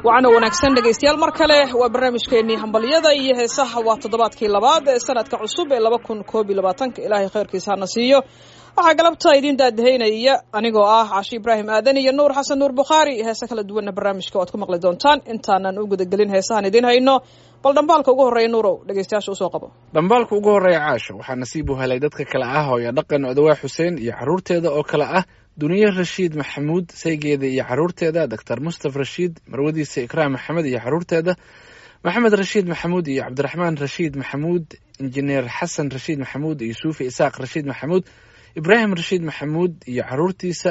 wacana wanaagsan dhegaystayaal mar kale waa barnaamijkeennii hambalyada iyo heesaha waa toddobaadkii labaad ee sanadka cusub ee laba kun koob iyo labaatanka ilaahay khayrkiisa hana siiyo waxaa galabta idiin daadahaynaya anigoo ah cashi ibraahim aadan iyo nuur xasan nuur bukhaari heese kala duwanna barnaamijka waad ku maqli doontaan intaanan u gudagelin heesahan idiin hayno bal dhambaalka ugu horreeya nuurow dhegaystayaasha usoo qabo dhambaalka ugu horreeya caasho waxaa nasiib u helay dadka kale ah hooyo dhaqan odawaa xuseen iyo carruurteeda oo kale ah duniye rashiid maxamuud saygeeda iyo carruurteeda doctor mustaf rashiid marwadiisa ikraam maxamed iyo carruurteeda maxamed rashiid maxamuud iyo cabdiraxmaan rashiid maxamuud injineer xasan rashiid maxamuud iyo suufi isaaq rashiid maxamuud ibraahim rashiid maxamuud iyo caruurtiisa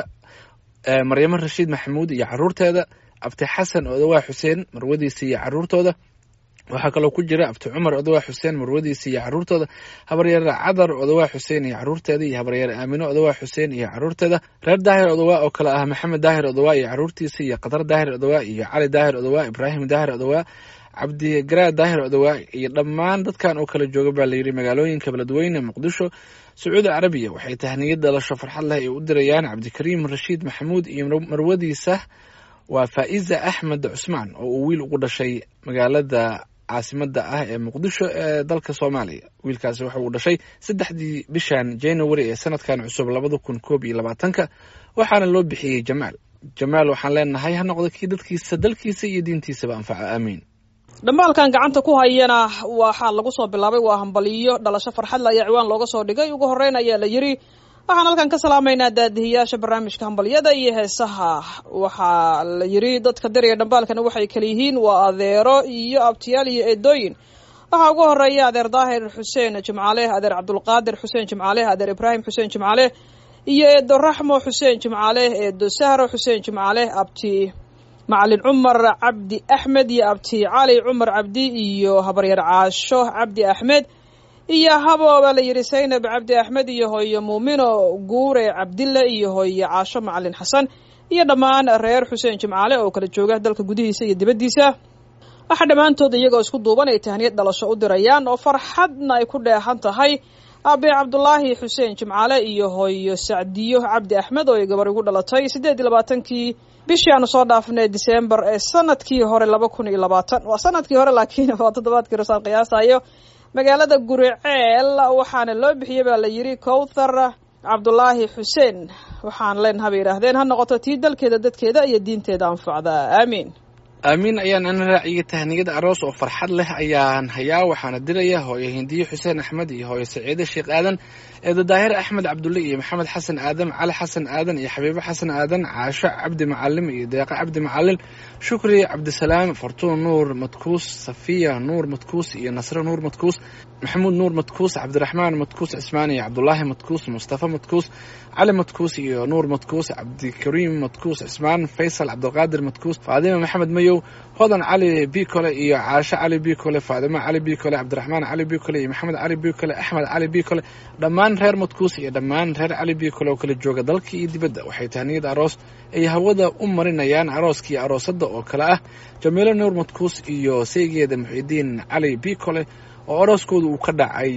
maryamo rashiid maxamuud iyo caruurteeda abti xasan odawaa xuseen marwadiisa iyo caruurtooda waxaa kaloo ku jira abti cumar odawaa xuseen marwadiisa iyo caruurtooda habaryaer cadar odawaa xuseen iyo caruurteeda iyo habaryaer aamino odawaa xuseen iyo caruurteeda reer daahir odawaa oo kale ah maxamed daahir odawaa iyo caruurtiisa iyo qatar daahir odawaa iyo cali daahir odawaa ibraahim daahir odawaa cabdigaraa daahir odawaa iyo dhammaan dadkan oo kala jooga baa layidhi magaalooyinka beledweyne muqdisho sacuudi carabiya waxay tahniyad dhalasho farxad leh ay u dirayaan cabdikariim rashiid maxamuud iyo marwadiisa waa faa'iza axmed cusmaan oo uu wiil ugu dhashay magaalada caasimada ah ee muqdisho ee dalka soomaaliya wiilkaasi waxa uu dhashay saddexdii bishan january ee sanadkan cusub labada kun koob iyo labaatanka waxaana loo bixiyey jamaal jamaal waxaan leenahay ha noqdo kii dadkiisa dalkiisa iyo diintiisaba anfaca aamiin dhambaalkan gacanta ku hayana waxaa lagu soo bilaabay waa hambaliyo dhalasho farxadle ayaa ciwaan looga soo dhigay ugu horreyn ayaa la yidhi waxaan halkan ka salaamaynaa daadihiyaasha barnaamijka hambalyada iyo heesaha waxaa la yidhi dadka dariya dhambaalkana waxay kala yihiin waa adeero iyo abtiyaal iyo eedooyin waxaa ugu horeeya adeer daahir xuseen jimcaale adeer cabdulqaadir xuseen jimcaale adeer ibraahim xuseen jimcaale iyo eedo raxmo xuseen jimcaale eedo sahro xuseen jimcaale abti macalin cumar cabdi axmed iyo abti cali cumar cabdi iyo habaryar caasho cabdi axmed iyo habo baa la yidhi saynab cabdi axmed iyo hooyo muumino guure cabdille iyo hooyo caasho macalin xasan iyo dhammaan reer xuseen jimcaale oo kala jooga dalka gudihiisa iyo dibaddiisa waxaa dhammaantood iyagoo isku duuban ay tahniyad dhalasho u dirayaan oo farxadna ay ku dheehan tahay aabe cabdulaahi xuseen jimcaale iyo hooyo sacdiyo cabdi axmed oo ay gabar igu dhalatay siddeed iyo labaatankii bishii aanu soo dhaafnay disembar ee sanadkii hore laba kun iyo labaatan waa sanadkii hore laakiin waa toddobaadkii rosaan qiyaasayo magaalada guriceel waxaana loo bixiyey baa la yidhi kowthar cabdulaahi xuseen waxaan leenaha bay yidhaahdeen ha noqoto tii dalkeeda dadkeeda iyo diinteeda anfacda aamiin aamiin ayaan ana raaciyay tahniyad aroos oo farxad leh ayaan hayaa waxaana diraya hooyo hindiye xuseen axmed iyo hooyo saciide sheekh aadan eedo daahir axmed cabdulle iyo maxamed xasan aadan cali xasan aadan iyo xabiibo xasan aadan caasho cabdi macalim iyo deeqo cabdi macalin shukri cabdisalaam fartuun nuur madkuus safiya nuur madkuus iyo nasre nuur madkuus maxamuud nuur madkuus cabdiraxmaan madkuus cismaan iyo cabdulaahi madkuus mustafa madkuus cali madkuus iyo nuur madkuus cabdikariim madkuus cismaan faysal cabdilqaadir madkuus faadima maxamed mayow hodan cali bicole iyo caasho cali bicole faadimo cali bicole cabdiraxmaan cali bicole iyo maxamed cali bicole axmed cali bicole dhammaan reer madkuus iyo dhammaan reer cali bicole oo kala jooga dalka iyo dibadda waxay tahniyad aroos ay hawada u marinayaan arooskii aroosadda oo kale ah jamiilo nuur madkuus iyo saygeeda muxidiin cali bicole oo arooskooda uu ka dhacay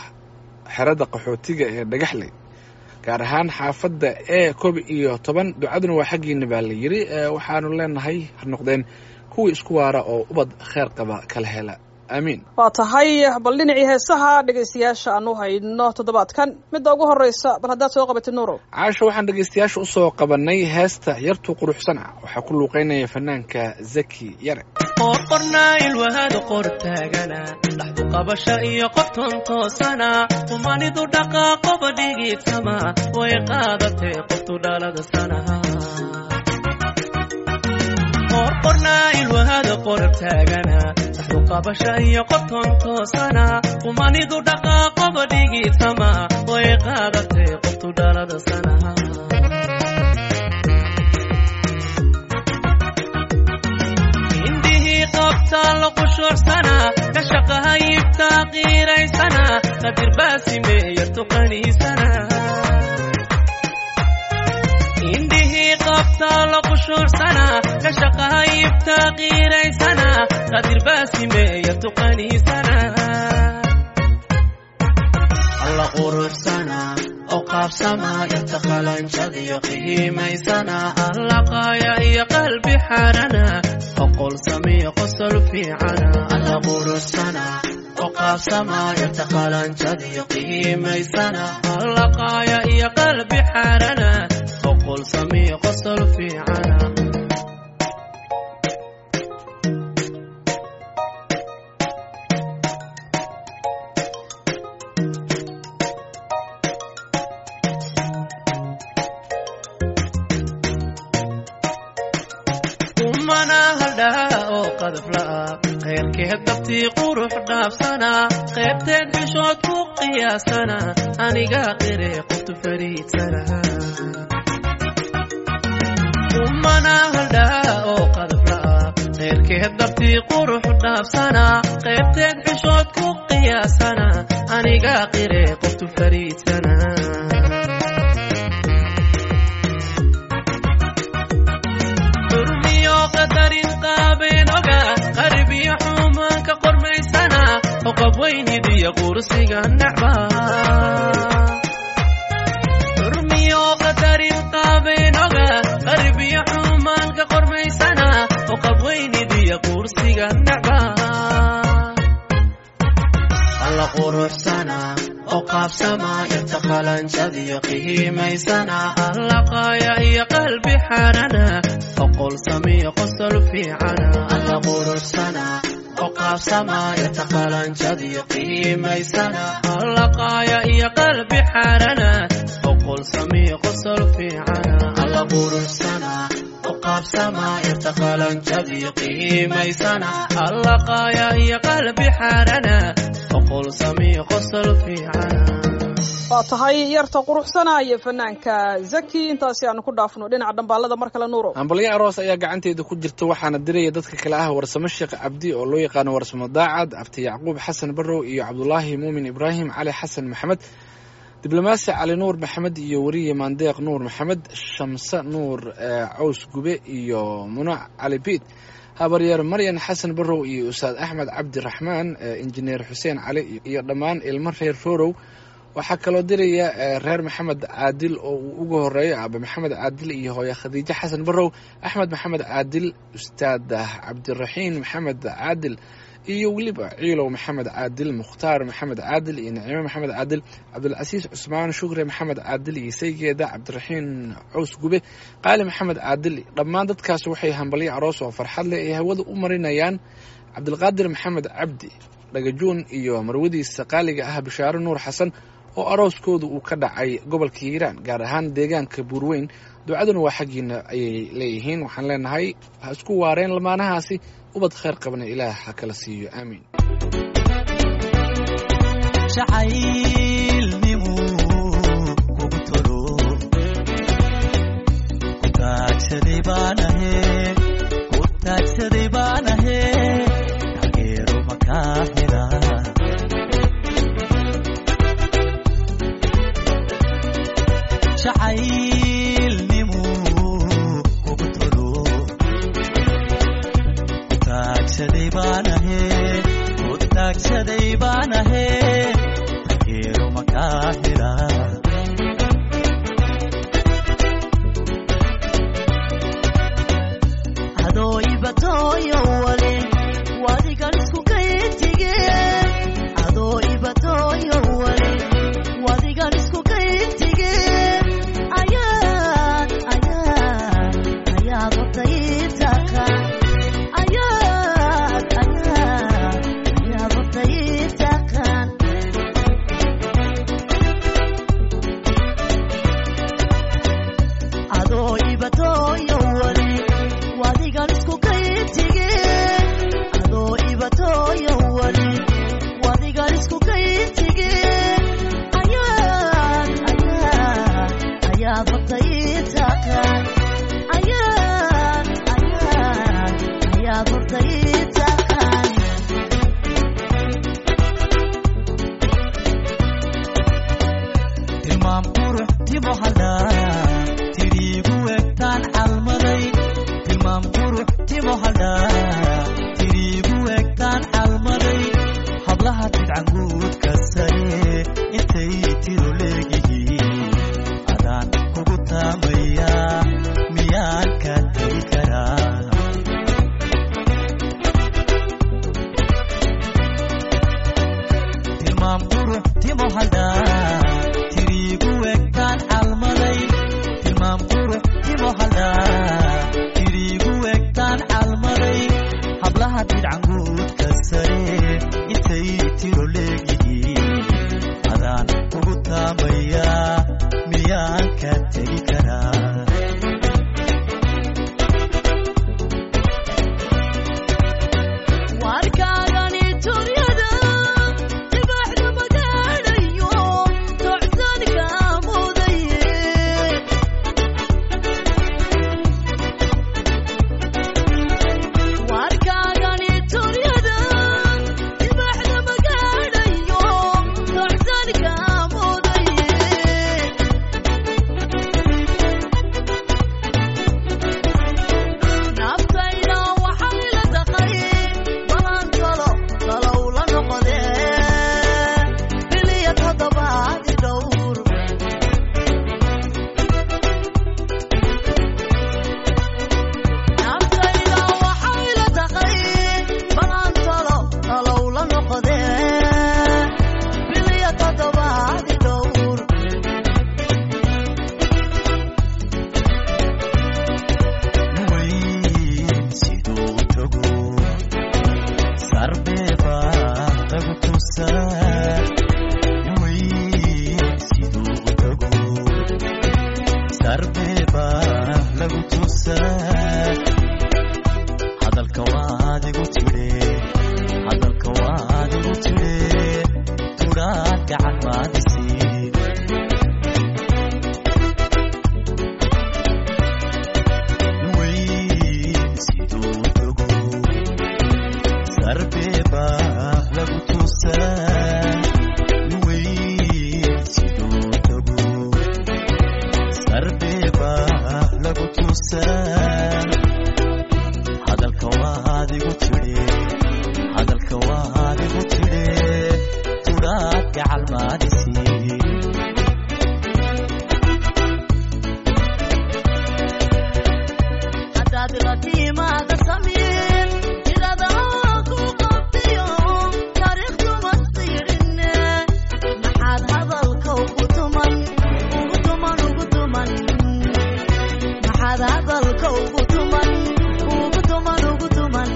xerada qaxootiga ee dhagaxley gaar ahaan xaafadda e koob iyo toban ducaduna waa xaggiina baa la yidhi waxaanu leenahay ha noqdeen kuwii isku waara oo ubad kheer qaba kala hela aamiin waa tahay bal dhinacii heesaha dhegaystayaasha aan u hayno toddobaadkan midda ugu horreysa bal haddaad soo qabatid nuurow caasho waxaan dhegaystayaasha usoo qabanay heesta yartu quruxsan ah waxaa ku luuqeynaya fanaanka zaki yare qorqornaa ilwahada qor taagana dhaxdu qabasha iyo qofton toosana humanidu dhaqaaqoba dhigiidsama way qaadatee qoftu dhalada sanaha qorqornaa ilwahada qor taagana dhaxdu qabasha iyo qofton toosana humanidu dhaqaaqoba dhigiidsama way qaadatee qoftu dhalada sanaha qabtaalo qushuucsana ka shaqahayibtaa qiiraysana qadir baasimeeyartu qaniisana indhihii qabtaalo qushuucsana ka shaqahayibtaa qiiraysana qadir baasimeeyartu qaniisana alla quruxsana oo qaabsama inta qalanjadiyo qiimaysana allaqaaya iyo qalbi xaarana oqol samiyo qosol fiicana alla quruxsana oo qaabsama inta qalanjadiyo qiimaysana allaqaaya iyo qalbi xaarana oqol samiyo qosol fiicana umana haldhaa oo qadafla'a qayrkeed dabtii qurux dhaafsana qaybteed bishood ku qiyaasana aniga qire qoftu fariidsana umana haldhaa oo qadafla'a qayrkeed dabtii qurux dhaafsana qaybteed bishood ku qiyaasana aniga qire qoftu fariidsana durmiyo qadarin qaabeen oga qarbiyo xumaanka qormaysana oo qabweynidiyo qursiga necba durmiyo qadarin qaabeen oga qarbiyo xumaanka qormaysana oo qabweynidiyo qursiga necba alla quruxsana oo qaabsama inta qalanjadiyo qiimaysana allaqaaya iyo qalbi xaarana oqol samiyo qosol fiicana alla quruxsana oo qaabsama inta qalanjadiyo qiimaysana allaqaaya iyo qalbi xaarana oqol samiyo qosol fiicana alla quruxsana oo qaabsama inta qalanjadiyo qiimaysana allaqaaya iyo qalbi xaarana oqol samiyo qosol fiicana waa tahay yarta quruxsana iyo fanaanka zaki intaasi aanu ku dhaafno dhinaca dhambaalada mar kale nuuro hambalyo aroos ayaa gacanteeda ku jirta waxaana diraya dadka kale ah warsamo sheekh cabdi oo loo yaqaano warsamo daacad abti yacquub xasan barrow iyo cabdulaahi muumin ibraahim cali xasan maxamed diblomaasi cali nuur maxamed iyo weriye maandeeq nuur maxamed shamse nuur caws gube iyo munac cali biid habaryeer maryan xasan barrow iyo ustaad axmed cabdiraxmaan injineer xuseen cali iyo dhammaan ilmo reer roorow waxaa kaloo diraya reer maxamed caadil oo uu uga horeeyo aabe maxamed caadil iyo hooye khadiijo xasan barrow axmed maxamed caadil ustaad cabdiraxiin maxamed caadil iyo weliba ciilow maxamed caadil mukhtaar maxamed caadil iyo naciime maxamed caadil cabdulcasiis cusmaan shukre maxamed caadil iyo saygeeda cabdiraxiin caws gube qaali maxamed caadil dhammaan dadkaas waxay hambalyo aroos oo farxad leh ay hawada u marinayaan cabdilqaadir maxamed cabdi dhagajuun iyo marwadiisa qaaliga ah bishaaro nuur xasan oo arooskooda uu ka dhacay gobolka hiiraan gaar ahaan deegaanka buurweyn ducaduna waa xaggiina ayay leeyihiin waxaan leenahay ha isku waareen lamaanahaasi ubad khayr qabna ilaah ha kala siiyo aamiin jacaylnimu kugu tolo ku taagsaday baanahe ku taagsaday baanahe taageero makaa hela jacaylnimu kugu tolo ku taagsaday baanahe ku taagsaday baanahe taageero makaa hela adoo ibatooyo wale wadigan isku kayintige adoo ibatooyo wale wadigan isku kayintige ayaad ayaad ayaad wadayiitaka ayaad ayaad ayaad wadayiitakan adoo ibatooyo wale wadigan isku kayintige adoo ibatooyo wale wadigan isku kayintige ayaad ayaad ayaad wadayiitakan ayaad ayaad ayaad wadayiitakan tilmaam qurux timo hadhaa tiriigu egtaan calmaday tilmaam qurux timo hadhaa tiriigu egtaan calmaday hablaha tidcanguudka sare intay tiro leegihiin taamayaa miyaan ka tegi karaa tilmaam qurux timo haldhaa tiriigu egtaan calmaday tilmaam qurux timo haldhaa tiriigu egtaan calmaday hablaha didcanguudka sare intay tiro leegihiin adaan ugu taamayaa miyaan ka tegi karaa warkaagani turyada dibaxda magaadhayo socsadka mudaye warkaagani turyada dibaxda magaadhayo socsadka mudaye naftayda waxay la taqay balan talo talow la noqdee biliya toddobaadi dhowr naftayda waxay la taqay balan talo talow la noqdee biliya toddobaadi dhowr weyn siduu tago sarbeeba lagu tusaa weyn siduu tago sarbeeba lagu tusaa hadalka waad igu tidhe hadalka waad igu tidhe tudhaad gacan maadisiin weyn siduu tago sarbeeba lagu tusaa weyn siduu tago sarbeeba lagu tusaa hadalka waad igu tidhe hadalka waad igu tidhe tudhaad gacal maadisiin haddaad la timaada samiin tirada ku qabtiyo taariikhduma siirine maxaad hadalka ugu tuman ugu tuman ugu tuman maxaad hadalka ugu tuman ugu tuman ugu tuman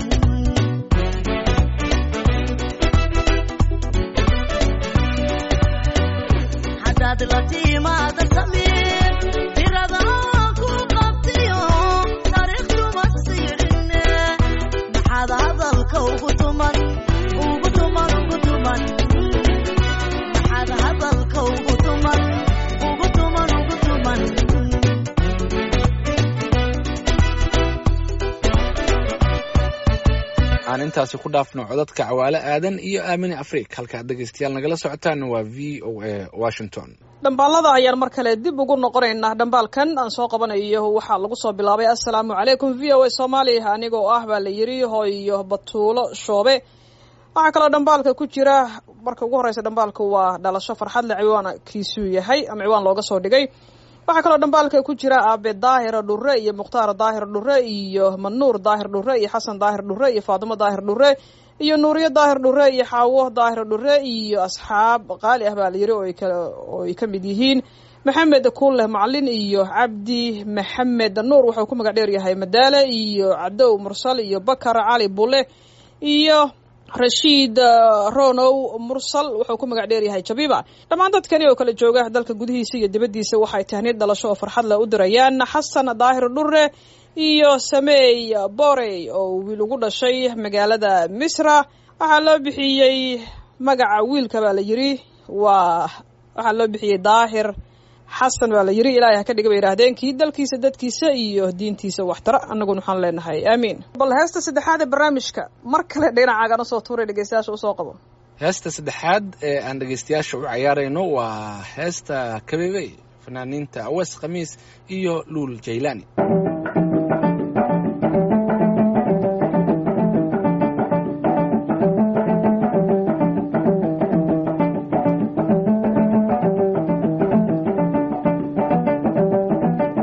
haddaad la timaada samiin tirada ku qabtiyo taariikhduma siirine maxaad hadalka ugu tuman ugu tuman ugu tuman maxaad hadalka ugu tuman ugu tuman ugu tuman aan intaasi ku dhaafno codadka cawaale aadan iyo aamine afriik halkaad dhegaystayaal nagala socotaan waa v o a washington dhambaalada ayaan mar kale dib ugu noqonaynaa dhambaalkan aan soo qabanayo waxaa lagu soo bilaabay assalaamu calaykum v o a soomaaliya anigoo ah baa la yidhi hooyo batuulo shoobe waxaa kaloo dhambaalka ku jira marka ugu horeysa dhambaalka waa dhalasho farxad le ciwaankiisuu yahay ama ciwaan looga soo dhigay waxaa kaloo dhambaalka ku jira aabe daahir dhure iyo mukhtaar daahir dhure iyo manuur daahir dhure iyo xasan daahir dhure iyo faatimo daahir dhure iyo nuuriyo daahir dhure iyo xaawo daahir dhure iyo asxaab qaali ah baa la yiri oo ay ka- oo ay ka mid yihiin maxamed kuuleh macalin iyo cabdi maxamed nuur wuxuu ku magac dheer yahay madaale iyo cadow mursal iyo bakar cali bule iyo rashiid uh, ronow mursal wuxuu ku magac dheer yahay jabiba dhammaan dadkani oo kala jooga dalka gudihiisa iyo dibaddiisa waxay tahniid dhalasho oo farxad leh u dirayaan xasan daahir dhure iyo sameey borey oo wiil ugu dhashay magaalada misra waxaa loo bixiyey magaca wiilka baa la yiri waa waxaa loo bixiyey daahir xasan baa la yiri ilaahay ha ka dhiga bay yidhaahdeen kii dalkiisa dadkiisa iyo diintiisa waxtara annaguna waxaan leenahay aamiin bal heesta saddexaad ee barnaamijka mar kale dhinacaagan usoo tuuray dhegeystayaasha usoo qabo heesta saddexaad ee aan dhegaystayaasha u cayaarayno waa heesta kabebey fanaaniinta awees khamiis iyo luul jaylaani Thank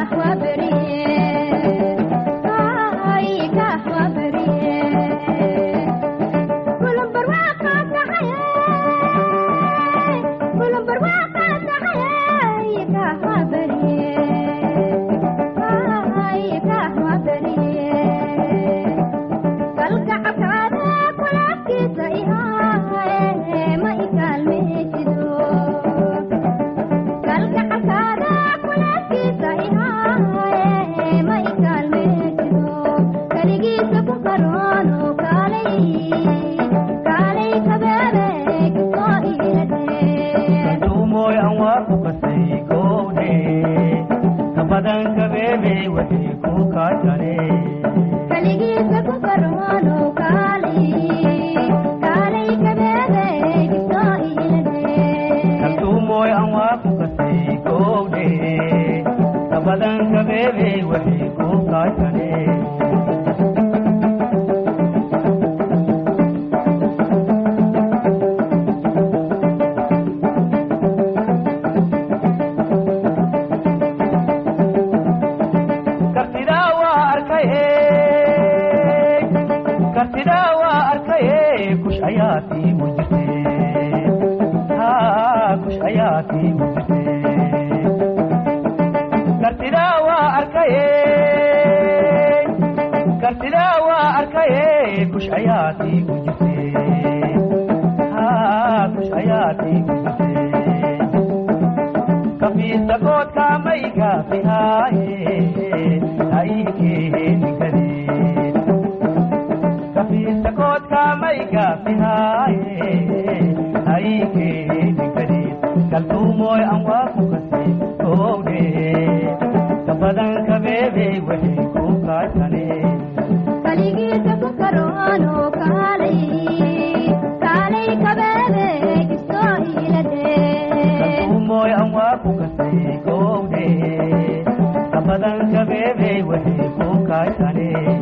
duumoy aan waa ku qasay gowdhe ka badan kabeebe waxay ku kaashane kalduumoy aan waa ku qasay gowdhe ka badan kabeebe waxay ku kaashane kartidaa waa arkaye kartidaa waa arkaye kush ayaatii u jirte haa kush ayaatii u jirte kartidaa waa arkaye kartidaa waa arkaye kush ayaatii u jirte haa kush ayaatii u jirte kafiisa koodka mayga fihaaye haikeeni kadeen kafiisa koodka mayga fihaaye haikeeni kadeen kaltuumooy aan waa ku kasay gowdhe ka badan kabeebe waxay ku kaashaneen kaltuumooy aan waa ku kasay gowdhe ka badan kabeebe waxay ku kaashaneen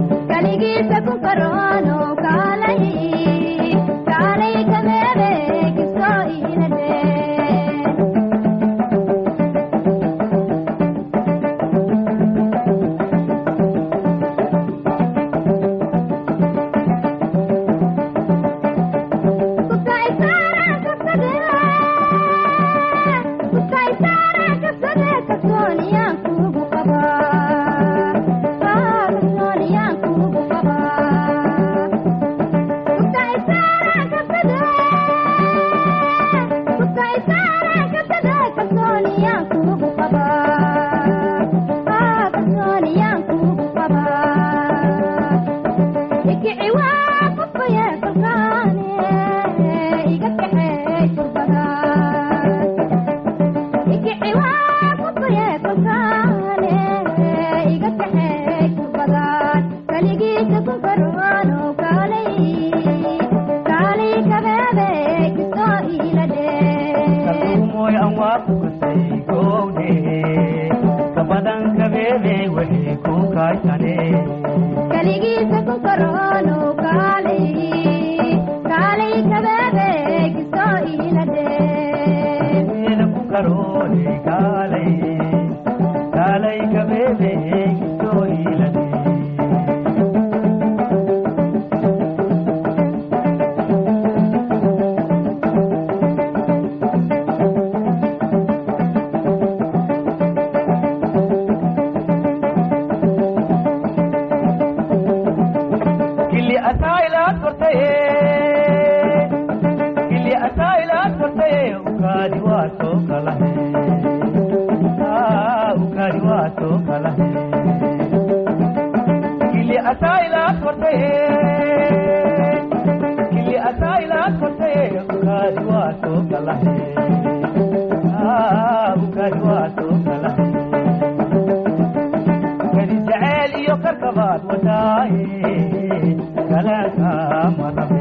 kaltuumooy aan waa ku kasay gowdhe ka badan kabeebe waxay ku kaashaneen ida ku karoole kaalay kaalay kabeebe kisoo iilade kili asaa'ilaad kortaye kili asaa'ilaad kortaye ukaadi waa soo kalahe Ah, ukaadi waa soo kalahe kili asaa'ilaad kortaye kili asaa'ilaad kortaye ukaadi waa soo kalahe Ah, ukaadi waa soo kalahe kadi jaceyl iyo karkabaad wadaaye kalaanka marabe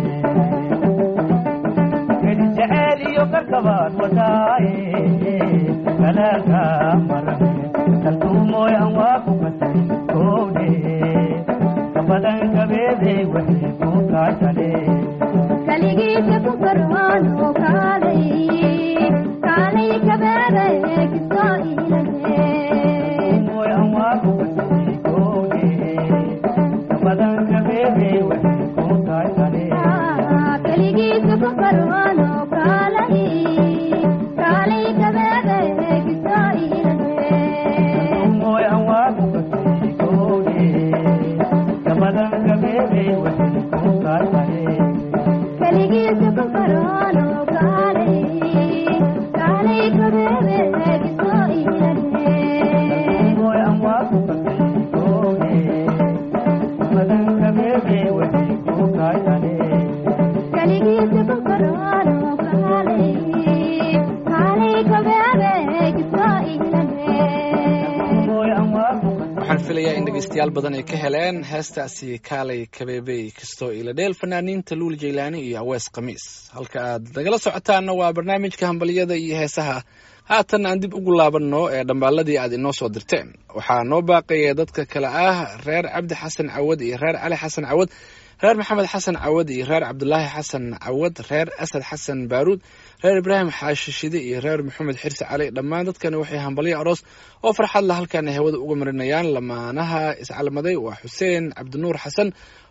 kadi jaceyl iyo karkabaad wadaaye kalaanka marabe kaltuumooy aan waa ku kasay gowdhe ka badan kabeebe waxay ku kaashaneen waxaan filayaa in dhegeystayaal badan ay ka heleen heestaasi kaalay kabeebey kastoo iladheel fanaaniinta luul jaylaani iyo awees khamiis halka aad nagala socotaanna waa barnaamijka hambalyada iyo heesaha haatan aan dib ugu laabanno ee dhambaaladii aad inoo soo dirteen waxaa noo baaqaya dadka kale ah reer cabdi xasan cawad iyo reer cali xasan cawad reer maxamed xasan cawad iyo reer cabdulaahi xasan cawad reer asad xasan baaruud reer ibraahim xaashishide iyo reer maxamed xirsi cali dhammaan dadkani waxay hambalyo aroos oo farxad la halkan ay hawada uga marinayaan lamaanaha iscalmaday waa xuseen cabdinuur xasan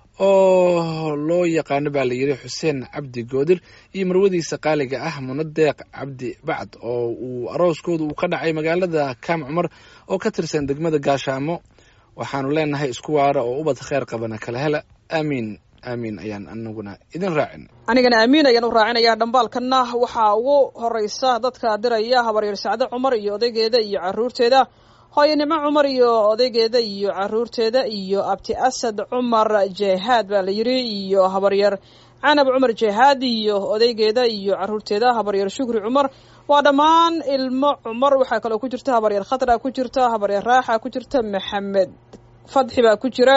oo loo yaqaano baa la yidhi xuseen cabdi goodir iyo marwadiisa qaaliga ah munadeeq cabdi bacd oo uu arooskooda uu ka dhacay magaalada kaam cumar oo ka tirsan degmada gaashaamo waxaanu leenahay isku waara oo ubad kheyr qabana kala hela aamiin aamiin ayaan anaguna idin raacin anigana aamiin ayaan u raacinaya dhambaalkanna waxaa ugu horeysa dadka diraya habaryar sacde cumar iyo odaygeeda iyo caruurteeda hooyanimo cumar iyo odaygeeda iyo caruurteeda iyo abti asad cumar jehaad baa la yidhi iyo habaryar canab cumar jehaad iyo odaygeeda iyo caruurteeda habaryar shukri cumar waa dhammaan ilmo cumar waxaa kaloo ku jirta habaryar khatra ku jirta habaryar raaxa ku jirta maxamed fadxi baa ku jira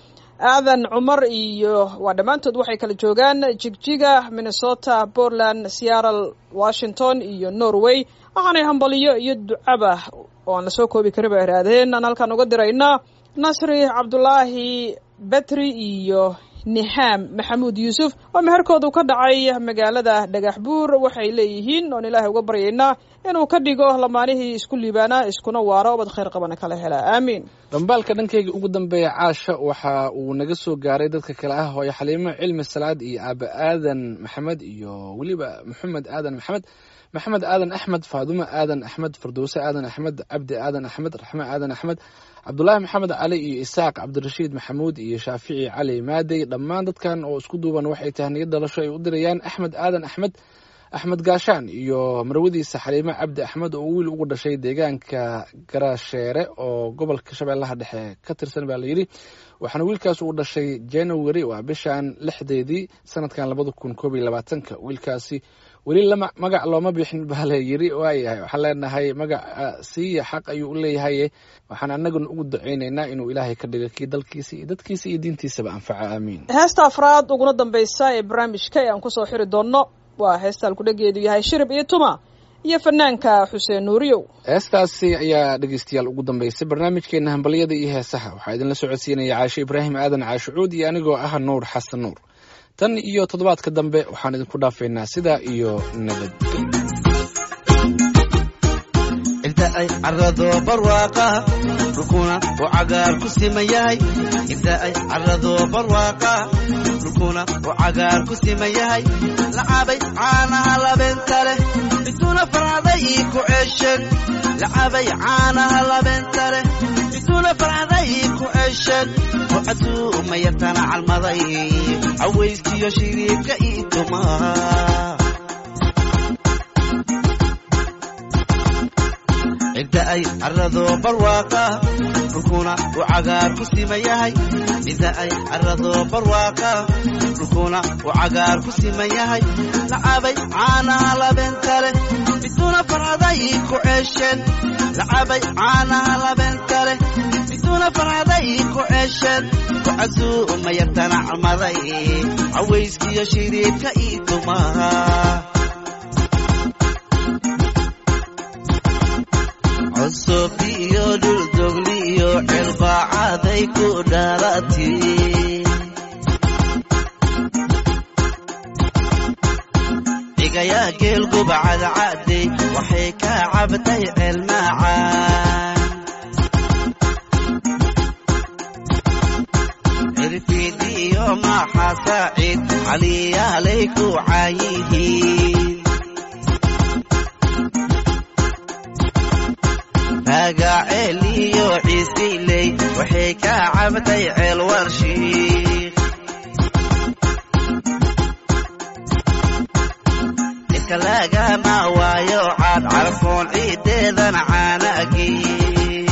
aadan cumar iyo waa dhammaantood waxay kala joogaan jigjiga minnesota portland seattle washington iyo norway waxaanay hambaliyo iyo ducaba oo aan lasoo koobi karin ba ihaahdeen aan halkaan uga diraynaa nasri cabdulaahi betri iyo nihaam maxamuud yuusuf oo meherkoodu ka dhacay magaalada dhagax buur waxay leeyihiin oon ilaahay uga baryaynaa inuu ka dhigo lamaanihii isku liibaanaa iskuna waaro ubad khayr qabana kala hela aamiin dhambaalka dhankayga ugu dambeeya caasha waxa uu naga soo gaaray dadka kale ah hooyo xaliimo cilmi salaad iyo aaba aadan maxamed iyo weliba maxamed aadan maxamed maxamed aadan axmed faadumo aadan axmed firdowse aadan axmed cabdi aadan axmed raxme aadan axmed cabdulaahi maxamed cali iyo isaaq cabdirashiid maxamuud iyo shaafici cali maadey dhammaan dadkan oo isku duuban waxay tahniyad dhalasho ay u dirayaan axmed aadan axmed axmed gaashaan iyo marwadiisa xaliimo cabdi axmed oo wiil ugu dhashay deegaanka garaasheere oo gobolka shabeellaha dhexe ka tirsan baa layidhi waxaana wiilkaas uu dhashay january waa bishan lixdeedii sanadkan labada kun koob iyo labaatanka wiilkaasi weli lama magac looma bixin baa la yiri waayahay waxaan leenahay magaca siiya xaq ayuu u leeyahay waxaan anaguna ugu ducaynaynaa inuu ilaahay ka dhigo kii dalkiisa iyo dadkiisa iyo diintiisaba anfaco aamiin heesta afraad uguna dambaysa ee barnaamijka ee aan kusoo xiri doonno waa heesta alkudhageedu yahay shirib iyo tuma iyo fanaanka xuseen nuuriyow heestaasi ayaa dhegeystayaal ugu dambeysay barnaamijkeena hambalyada iyo heesaha waxaa idinla socodsiinaya caashe ibraahim aadan caashucuud iyo anigoo ah nuur xasan nuur tan iyo toddobaadka dambe waxaan idinku dhaafaynaa sidaa iyo nabadgelyo inta ay carado barwaaqa dhulkuna uu cagaar ku siman yahay inta ay carado barwaaqa dhulkuna uu cagaar ku siman yahay lacabay caanaha labeenta leh bituuna farcaday ku ceesheen lacabay caanaha labeenta leh bituuna farcaday ku ceesheen wacaduu mayartana calmaday cawayskiyo shiriibka ii tumaa inta ay carado barwaaqa dhulkuna uu cagaar ku siman yahay inta ay carado barwaaqa dhulkuna uu cagaar ku siman yahay lacabay caanaha labeenta leh bituuna farcaday ku ceesheen lacabay caanaha labeenta leh bituuna farcaday ku ceesheen wacaduu mayartana calmaday cawayskiyo shiriibka ii tumaa cusub iyo dhuldogli iyo cilbaacaday ku dhalati cigayaa geel gubacadcadey waxay ka cabtay ceelmaacaan cirfiid iyo maxa saaciid caliyaalay ku caayihiin magaceel iyo ciisiley waxay ka cabtay ceel warshiik ninka lagama waayo caad carfoon ciideedan caanagiin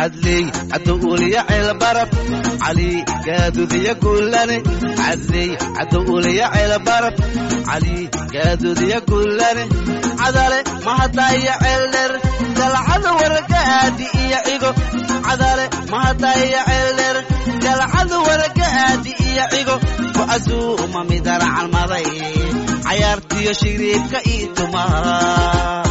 cadley cadowuliya ceelbarab cali gaadudiya guulane cadley cadowuliya ceelbarab cali gaadudiya guulane cadale mahadaya ceeldher galcada waragaadi iyo cigo cadale mahadaya ceeldher galcada waragaadi iyo cigo ku casuuma midana calmaday cayaartiyo shiriibka ii tumaa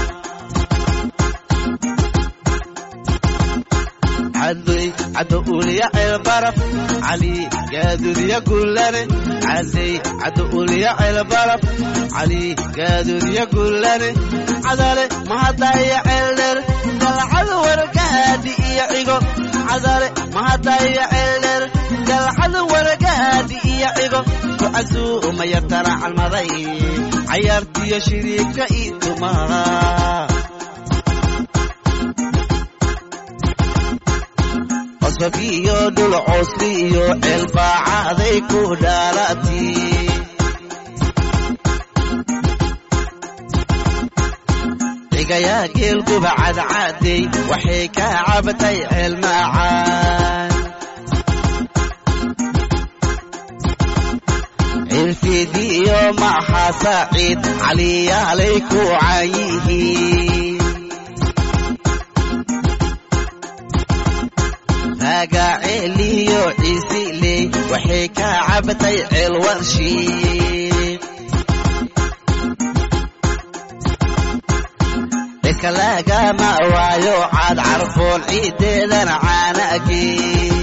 cadley cadowuliya ceelbarab cali gaadudiya guulane cadley cadowuliya ceelbarab cali gaadudiya guulane cadale mahadaya ceeldher galcada waragaadi iyo cigo cadale mahadaya ceeldher galcada waragaadi iyo cigo ku casuuma yartana calmaday cayaartiyo shiriibka ii tumaa qosbafiyo dhul coosli iyo ceelbaacaday ku dhaalati cigayaa geelguba cadcaday waxay ka cabatay ceel macaan cirfidii iyo maxaa saaciid caliyaalay ku caayihiin ragaceeliyo ciisiley waxay ka cabatay ceel warshiid dhirka lagama waayo caad carfoon ciideedan caanagii